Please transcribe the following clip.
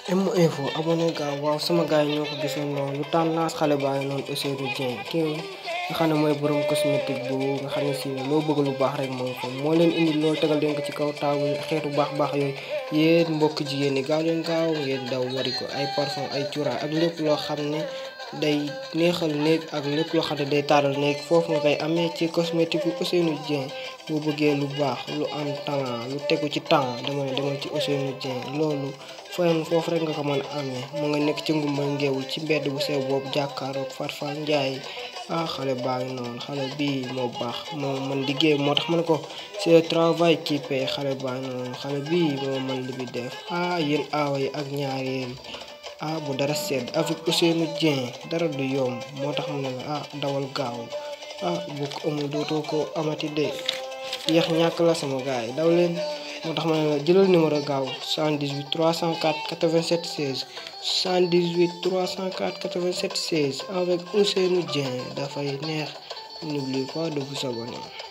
M Info abonné gaaw waaw sama gars yi ñoo ko gisoon noonu lu tendance xale baa ngi noonu Ousseynou Dieng kii nga xam ne mooy borom cosmétique bu nga xam ne si loo bëgg lu baax rek moom ko moo leen indi loolu tegal leen ko ci kaw taabu xeetu baax baax yooyu yéen mbokk jigéen ñi gaaw leen gaaw ngeen daw wari ko ay parfum ay cuuraay ak lépp loo xam ne day neexal néeg ak lépp loo xam ne day taaral néeg foofu nga koy amee ci cosmétique bu Ousseynou Dieng boo bëggee lu baax lu am talent lu tegu ci temps dama ne demal ci Ousseynou Dieng loolu fooy foofu rek nga ko mën a amee mu nga nekk ci ngumba ngeewul ci mbedd bu sew boobu jàkkaaroog Farfal Njaay ah xale baa ngi noonu xale bii moo baax moo man liggéey moo tax ma ne ko c'est le travail qui paie xale baa ngi noonu xale bii moo man li bi def ah yéen aawa yi ak ñaareel ah bu dara sedd avec Ousseynou Dieng dara du yomb moo tax mu ne la ah dawal gaaw ah bu ko amul dootoo ko amati de yéex ñàkk la sama gars yi daw leen moo tax ma ne la jëlal numéro gaaw 78 304 87 16 78 304 87 16 avec Ousseynou Dieng dafay neex n'oublie pas de vous abonner